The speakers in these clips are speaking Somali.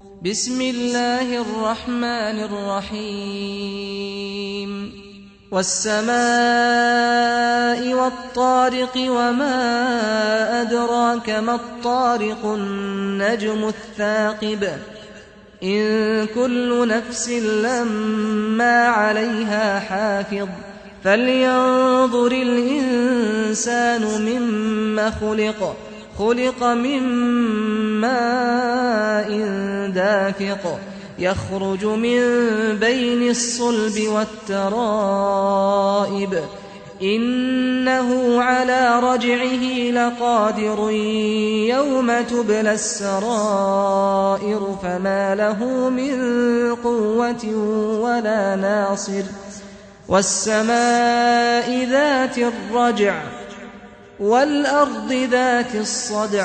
بسم الله الرحمن الرحيم والسماء والطارق وما أدراك ما الطارق النجم الثاقب إن كل نفس لما عليها حافظ فلينظر الإنسان مما خلق خلق من ماء دافق يخرج من بين الصلب والترائب إنه على رجعه لقادر يوم تبلى السرائر فما له من قوة ولا ناصر والسماء ذات الرجع والأرض ذات الصدع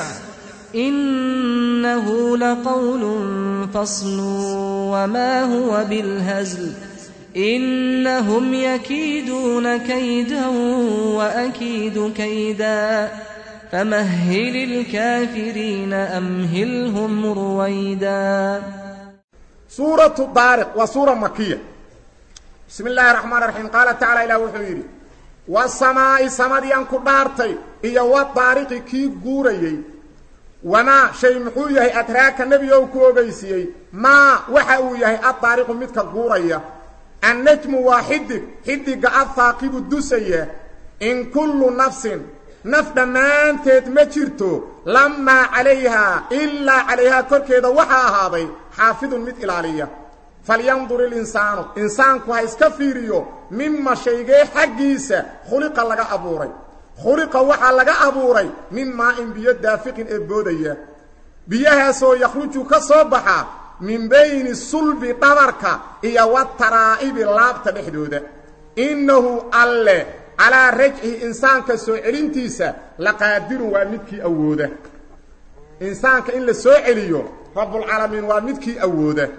إنه لقول فصل وما هو بالهزل إنهم يكيدون كيدا وأكيد كيدا فمهل الكافرين أمهلهم رويدا سورة طارق وسورة مكية بسم الله الرحمن الرحيم قال تعالى إلى وحيري والسماء سمديان كدارتي إيا والطارق كي قوريي وما شيء محو يهي أتراك النبي يوكو وغيسيي ما وحاو يهي الطارق متك قوريا النجم واحد حدق الثاقب الدسية إن كل نفس نفد ما انتت مجرتو لما عليها إلا عليها كركيدا وحا هذا حافظ مت إلالية فلينظر الإنسان إنسان كوها إسكفيريو مما شيء حقيسة خلق لغا أبوري خلق وحا لغا أبوري مما إن بيد دافق إبودية بيها سو يخرج كصبحا من بين الصلب طبرك إيا والترائب اللابت بحدودة إنه الله على رجعه إنسان كسو علمتيسة لقادر ومدكي أوده إنسان كإن لسو عليو رب العالمين ومدكي أوده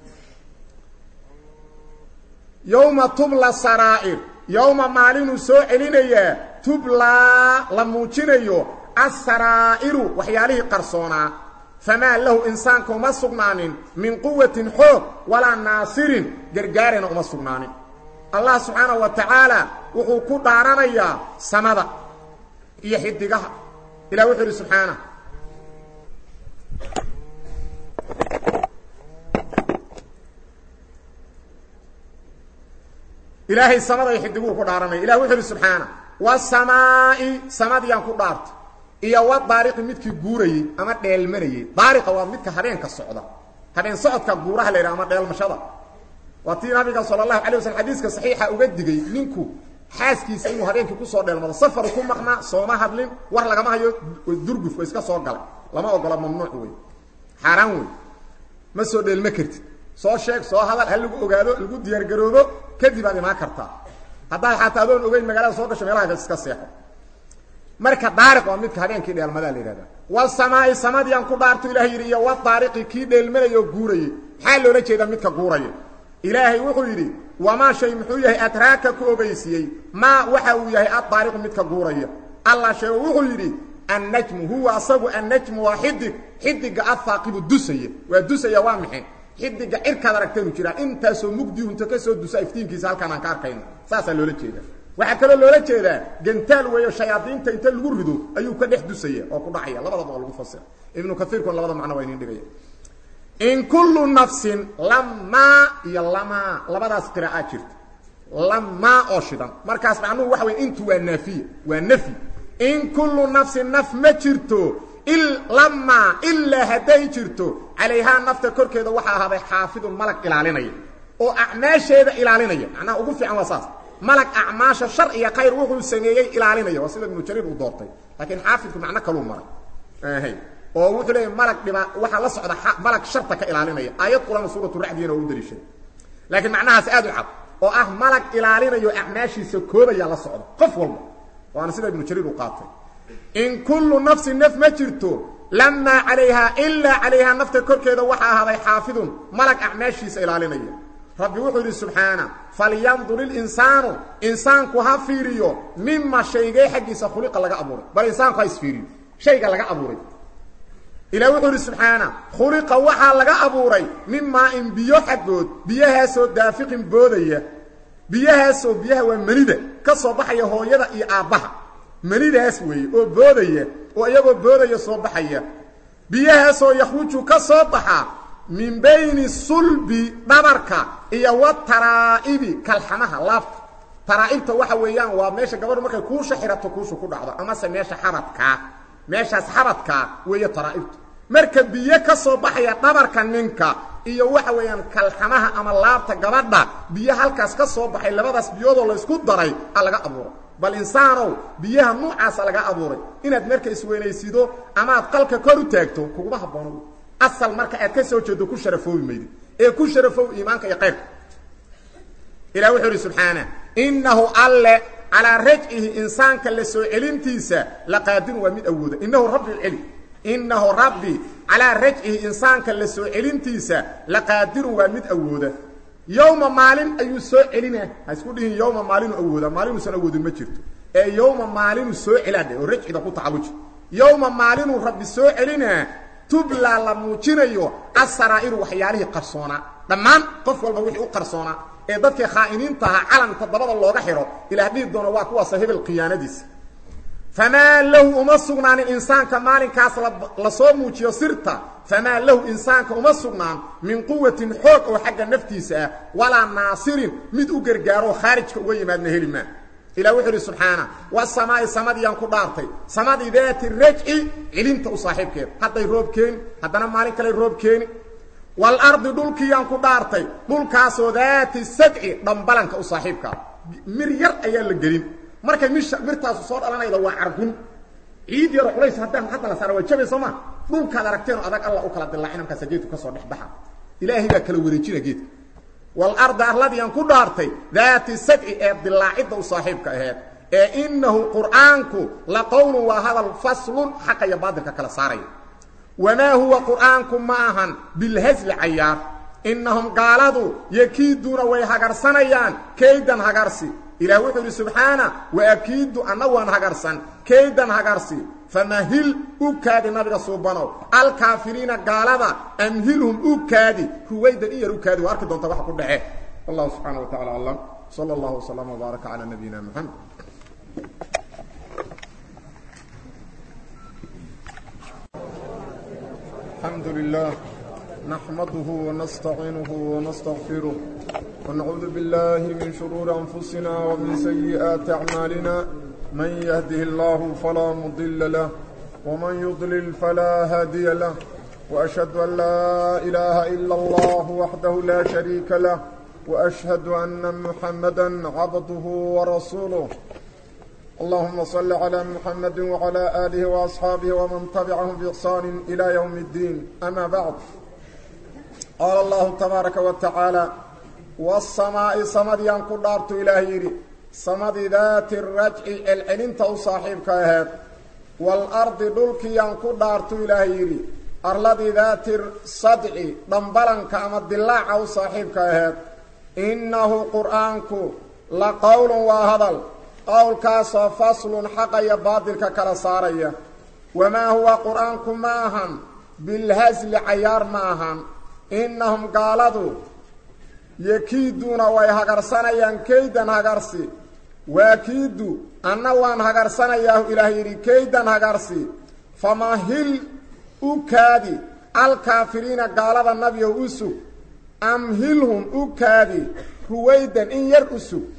يوم تبلى السرائر يوم مالين سو علينيا تبلى لموجينيو السرائر وحياله قرصونا فما له إنسان كما سقنان من قوة حوق ولا ناصر جرجارنا كما سقنان الله سبحانه وتعالى وحو كدارانيا سمدا iyo xidigaha ila wuxuu subhana ilaahay samada iyo xidigu ku dhaaranay ila wuxuu subhana wasamaa'i samadiyan ku dhaarto iyo wa daariqi midkii guurayay ama dheelmanayay daariqa waa midka habeenka socda habeen socodka guuraha leeyahay ama dheelmashada watii nabiga sallallahu alayhi wasallam hadiiska saxiixa uga digay ninku xaaskiisa inuu habeenkii ku soo dheelmado safar ku maqna sooma hadlin war lagama hayo durguf iska soo galay lama ogola mamnuuc weey xaraan weey ma soo dheelma kartid soo sheeg soo hadal hal lagu ogaado lagu diyaar garoobo kadib aad imaan kartaa haddaad xataa adoon ogeyn magaalada soo gasho meelaha iska seexo marka daariq waa midka habeenkii dheelmadaa la yidhahdaa wal samaa'i samadiyan ku dhaarto ilaah yidhi iyo wa daariqi kii dheelmanayoo guurayay maxaa loola jeedaa midka guuraya ilaahay wuxuu yidhi wamaa shay muxuu yahay adraaka ku ogeysiyey maa waxa uu yahay addaariqu midka guuraya allah sheego wuxuu yidhi annajmu huwa asagu annajmu waa xidig xidiga athaaqibu dusaya waa dusaya waa maxay xidiga cirkaad aragteenu jiraa intaasoo mugdiyu inta ka soo dusa iftiinkiisa halkaan aan ka arkayno saasaa loola jeedaa waxaa kaloo loola jeedaa gantaal weeyo shayaadiinta inta lagu rido ayuu ka dhex dusaya oo ku dhacaya labadaba oo lagu fasira ibnu kaiirkun labada macno waa inin dhigaya in kullu nafsin lamaa iyo lamaa labadaas qiraa'aa jirta lamaa oo shidan markaas macnuhu waxa weye intu waa naafiya waa nafyi in kullu nafsin naf ma jirto lamaa ilaa hadday jirto calayhaa nafta korkeeda waxaa ahaaday xaafidun malag ilaalinaya oo acmaasheeda ilaalinaya macnaha ugu fiican waa saas malag acmaasha shar iyo khayr wuxuu sameeyey ilaalinaya waa sida ibnu jariir uu doortay laakiin xaafidku macno kaluu maray oo wuxuu leeyahay malag dhiba waxa la socda malag sharta ka ilaalinaya aayad quraan suuratu racdiyana oo u daliishay laakiin macnahaas aad u cad oo ah malag ilaalinayo acmaashiisa koobaya la socda qof walba waana sida ibnu jariir uu qaatay in kullu nafsin naf ma jirto lamaa calayhaa ilaa calayhaa nafta korkeeda waxaa ahaaday xaafidun malag acmaashiisa ilaalinaya rabbi wuxuu yidhi subxaana falyandur ilinsaanu insaanku ha fiiriyo mima shaygee xaggiisa khuliqa laga abuuray bal insaanku ha isfiiriyo shayga laga abuuray ilah wuxuu idhi subxaana khuliqa waxaa laga abuuray min maa-in biyo xaggood biyahaasoo daafiqin boodaya biyahaasoo biyaha waa manida ka soo baxaya hooyada iyo aabbaha manidaas weeye oo boodaya oo iyagoo boodaya soo baxaya biyahaasoo yakhruju ka soo baxa min bayni sulbi dhabarka iyo wa taraa'ibi kalxamaha laabta taraa'ibta waxa weeyaan waa meesha gabadhu markay kuusha xirato kuusha ku dhacdo amase meesha xabadkaa meeshaas xabadkaa weeye taraa'ibtu marka biyo ka soo baxaya dhabarka ninka iyo waxa weeyaan kalxamaha ama laabta gabadha biyo halkaas ka soo baxay labadaas biyoodoo laysku daray a laga abuuray bal insaanow biyaha nuucaasa laga abuuray inaad marka isweynaysido amaad qalka kor u taagto kuguma habboono asal marka aad ka soo jeedo ku sharafoobi maydid ee ku sharafow iimaanka iyo qaybka ilah wuxuu idhi subxaana innahu alle calaa rajcihi insaanka la soo celintiisa laqaadirun waa mid awooda innahu rabbi celi innahu rabbi calaa rajcihi insaanka la soo celintiisa laqaadirun waa mid awooda yowma maalin ayuu soo celina ha isku dhihin yowma maalinu awooda maalinuusan awoodin ma jirto ee yowma maalinu soo celaadhe oo rajcida ku tacalluji yowma maalinuu rabbi soo celinaa tublaa la muujinayo asaraa'iru waxyaalihii qarsoonaa dhammaan qof walba wixii u qarsoonaa ee dadkii khaa'iniinta ahaa calanka dabada looga xidho ilaah dhihi doona waa kuwaasa hebel khiyaanadiisa famaa lahu uma sugnaanin insaanka maalinkaas la soo muujiyo sirta famaa lahu insaanka uma sugnaan min quwatin xoog oo xagga naftiisa ah walaa naasirin mid u gargaaroo khaarijka uga yimaadna heli maa ilah wuxuu idhi subxaana wasamaa'i samadiyaan ku dhaartay samadii daati rajci cilinta u saaxiibkeeda hadday roob keeni haddana maalin kale roob keeni waalardi dhulkiyaan ku dhaartay dhulkaasoo daati sadci dhambalanka u saaxiibkaa mir yar ayaa la gelin markay misha mirtaasu soo dhalanayda waa cargun ciid yaro culays haddaan hadda la saara waa jabay soo ma dhulkaad aragteen oo adag alla u kala dilaacin markaasa geedku ka soo dhex baxa ilaahay baa kala wareejina geedka waalarda arladiiaan ku dhaartay daati sadci ee dilaacidda u saaxiibka aheed ee innahu qur'aanku la qowlun waa hadal faslun xaqa iyo baadilka kala saaraya wamaa huwa qur'aanku ma ahan bilhasli cayaar innahum gaaladu yakiiduuna way hagarsanayaan kaydan hagarsi ilaah wuxuu idhi subxaana waakiidu anna waan hagarsan kaydan hagarsi famahil u kaadi nabiga suubanow alkaafiriina gaalada amhilhum u kaadi ruwaydan in yar u kaadi waa arki doonta waxa ku dhace wallahu subxaana wa tacala aclam sala allahu waslama wbaaraka calaa nabiyina moxamed الحمد لله نحمده ونستعينه ونستغفره ونعوذ بالله من شرور أنفسنا ومن سيئات أعمالنا من يهده الله فلا مضل له ومن يضلل فلا هادي له وأشهد أن لا إله إلا الله وحده لا شريك له وأشهد أن محمدا عبده ورسوله اللهم صل على محمد وعلى آله وأصحابه ومن تبعهم بإحسان إلى يوم الدين أما بعد قال الله تبارك وتعالى والسماء صمد ينقل دارت إلهي صمد ذات الرجع العلنت صاحبك هذا والأرض دلك ينقل دارت إلهي أرلد ذات الصدع دنبلنك أما الدلاع صاحبك هذا إنه قرآنك لقول وهذا qowlkaasoo faslun xaqa iyo baadilka kala saaraya wamaa huwa qur-aanku ma ahan bilhasli cayaar ma ahan innahum gaaladu yakiiduuna way hagarsanayaan kaydan hagarsi waakiidu anna waan hagarsanayaa ilaah yidhi kaydan hagarsi famahil u kaadi alkaafiriina gaalada nabiyow u sug amhilhum u kaadi ruwaydan in yar u sug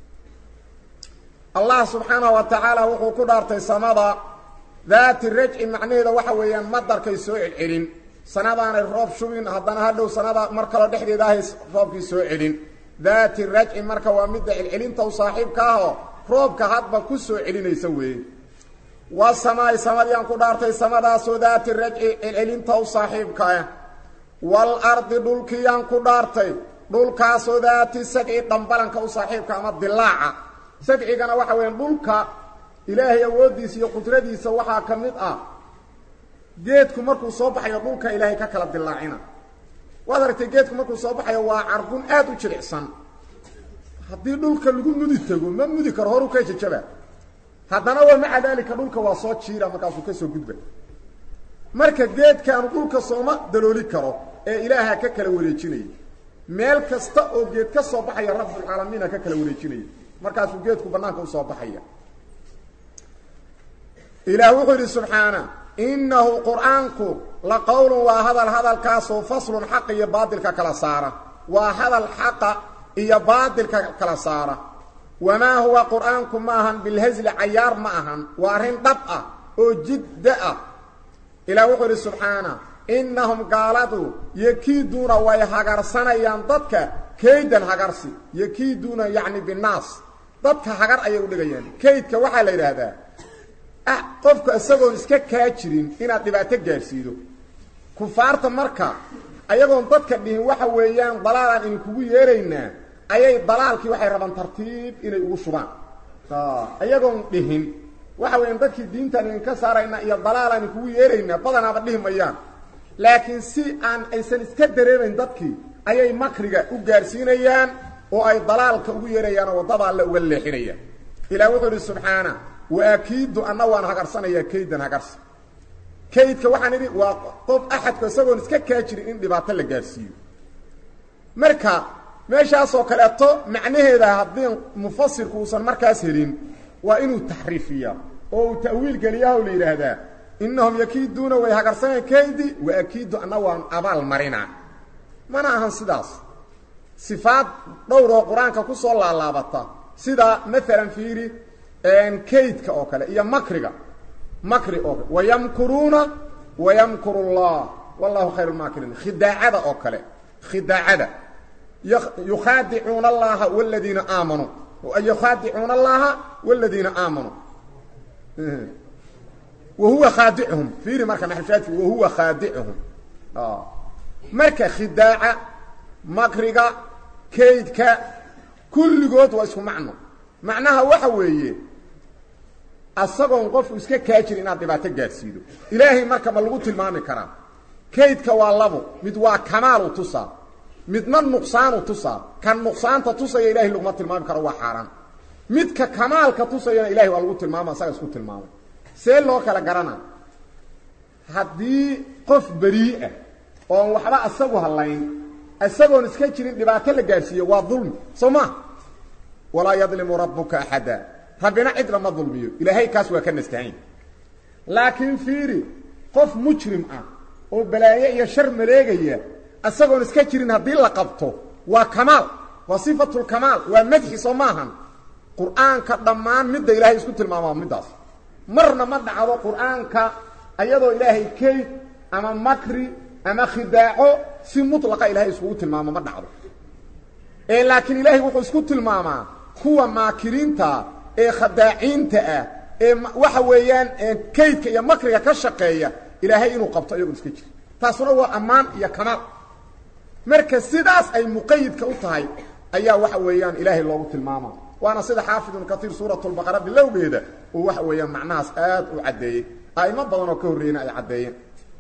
allah subxaanahu wa tacaala wuxuu ku dhaartay samada daati rajci macnaheeda waxa weeyaan madarkay soo celcelin sanadaanay roob shubin haddana hadhow sanada mar kaloo dhexdeeda ahay roobkii soo celin daati rajci marka waa midda celcelinta u saaxiibka ahoo roobka hadba ku soo celinaysa weeye waa samaay samadiyaan ku dhaartay samadaasoo daati rajci celcelinta u saaxiibka ah wal ardi dhulkiyaan ku dhaartay dhulkaasoo daati sadci dhambalanka u saaxiibka ama dilaaca sadcigana waxa weya dhulka ilaahay awooddiisa iyo qudradiisa waxaa ka mid ah geedku markuu soo baxayo dhulka ilaahay ka kala dilaacina waad aragtay geedku markuu soo baxayo waa cargun aada u jilicsan haddii dhulka lagu mudi tego ma mudi karo horu ka jajaba haddana waa maca daalika dhulka waa soo jiira markaasuu kasoo gudba marka geedkaanu dhulka sooma dalooli karo ee ilaaha ka kala wareejinaya meel kasta oo geed ka soo baxaya rabbulcaalamiina ka kala wareejinaya markaasuu geedku bannaanka usoo baxaya ilaah wuxuu yidhi subxaana innahu qur'aanku la qowlun waa hadal hadalkaasoo faslun xaqa iyo baadilka kala saara waa hadal xaqa iyo baadilka kala saara wamaa huwa qur'aanku ma ahan bilhasli cayaar ma ahan waa arrin dhab ah oo jidda ah ilaah wuxuu yidhi subxaana innahum gaaladu yakiiduuna way hagarsanayaan dadka kaydan hagarsi yakiiduuna yacni binnaas dadka hagar ayay u dhigayaan kaydka waxaa la yidhaahdaa ah qofku isagoon iska kaa jirin inaad dhibaato gaadhsiido kufaarta marka ayagoon dadka dhihin waxa weeyaan dalaalaan idin kugu yeeraynaa ayay dalaalkii waxay rabaan tartiib inay ugu shubaan ayagoon dhihin waxa weeyaan dadkii diintaan idinka saaraynaa iyo dalaalaan idin kugu yeeraynaa badanaaba dhihi mayaan laakiin si aan aysan iska dareemayn dadkii ayay makriga u gaadhsiinayaan oo ay dalaalka ugu yeerayaan oo waddada alle uga leexinayaan ilaah wuxuu idhi subxaana waakiidu anna waan hagarsanayaa kaydan hagarsi kaydka waxaan idhi waa qof axadku isagoon iska kaa jirin in dhibaato la gaadhsiiyo marka meeshaasoo kaleeto macnaheeda haddii mufasirku uusan markaas helin waa inuu taxriifiyaa oo uu ta'wiil geliyaha la yidhaahdaa innahum yakiiduuna way hagarsaneen kaydi waakiidu anna waan abaal marinaa mana ahan sidaas sifaad dhowr oo qur-aanka ku soo laalaabata sida maalan fiiri kaydka oo kale iyo makriga makri oo kale wayamkuruuna wayamkuru llah wallahu khayr lmaakiriin khidaacada oo kale khidaacada yukhaadicuuna allaha wladiina aamanuu yukhaadicuuna allaha wladiina aamanuu wahuwa khaadicuhum fiiri marka maxalshaadki wahuwa khaadicuhum marka khidaaca makriga kaydka kulligood waa isku macno macnaha waxa weeye asagoon qofku iska kaa jiri inaad dhibaato gaadhsiido ilaahay marka ma lagu tilmaami karaa kaydka waa labo mid waa kamaalu tusaa midna nuqsaanu tusaa kan nuqsaanta tusaya ilahay laguma tilmaami karo waa xaaraan midka kamaalka tusayana ilahay waa lagu tilmaama asaga isku tilmaamay see loo kala garana haddii qof berii ah oon waxba asagu hadlayn isagoon iska jirin dhibaato la gaadhsiiyo waa dulmi soo ma walaa yadlimu rabbuka axada rabbina cid lama dulmiyo ilaahay kaas waa ka nastahayn laakiin fiiri qof mujrim ah oo balaaye iyo shar maleegaya isagoon iska jirin haddii la qabto waa kamaal waa sifatulkamaal waa madxi soo maahan qur-aanka dhammaan midda ilaahay isku tilmaama middaas marna ma dhacdo qur-aanka ayadoo ilaahay kayd ama makri ama khidaaco si mutlaqa ilahay iskugu tilmaamo ma dhacdo ee laakiin ilaahay wuxuu isku tilmaamaa kuwa maakiriinta ee khadaaciinta ah ee waxa weeyaan kaydka iyo makriga ka shaqeeya ilaahay inuu qabto iyagoon iska jiri taasuna waa ammaan iyo kamaal marka sidaas ay muqayidka u tahay ayaa waxa weeyaan ilaahay loogu tilmaama waana sida xaafid ibnu katiir suuratulbaqara bilowgeeda uu waxa weeyaan macnahaas aad u caddeeyey a'imo badan oo ka horreeyena ay caddeeyeen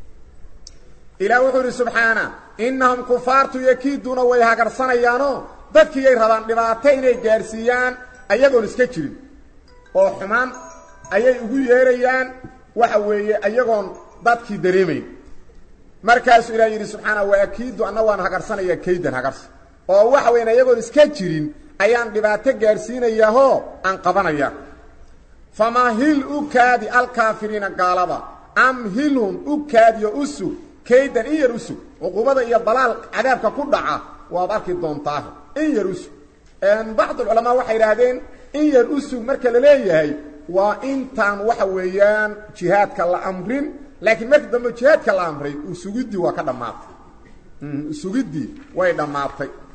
ilaah wuxuu idhi subxaana innahum kufaartu yakiiduuna way hagarsanayaanoo dadkiiyay rabaan dhibaato inay gaadhsiiyaan ayagoon iska jirin oo xumaan ayay ugu yeerayaan waxa weeye ayagoon dadkii dareemayn markaasuu ilaah yidhi subxaana waakiidu anna waan hagarsanayaa kaydan hagarsi oo waxa weyan ayagoon iska jirin ayaan dhibaato gaadhsiinayaahoo aan qabanaya famahil u kaadi alkaafiriina gaalada amhilhum u kaadiyo u sug kaydan in yar u sug cuqubada iyo dalaal cadaabka ku dhaca waad arki doontaa in yar u sug bacdulculamaa waxay idhaahdeen in yar u sug marka la leeyahay waa intaan waxa weeyaan jihaadka la amrin laakiin markii dambe jihaadka la amray usugiddii waa ka dhammaatay usugiddii way dhammaatay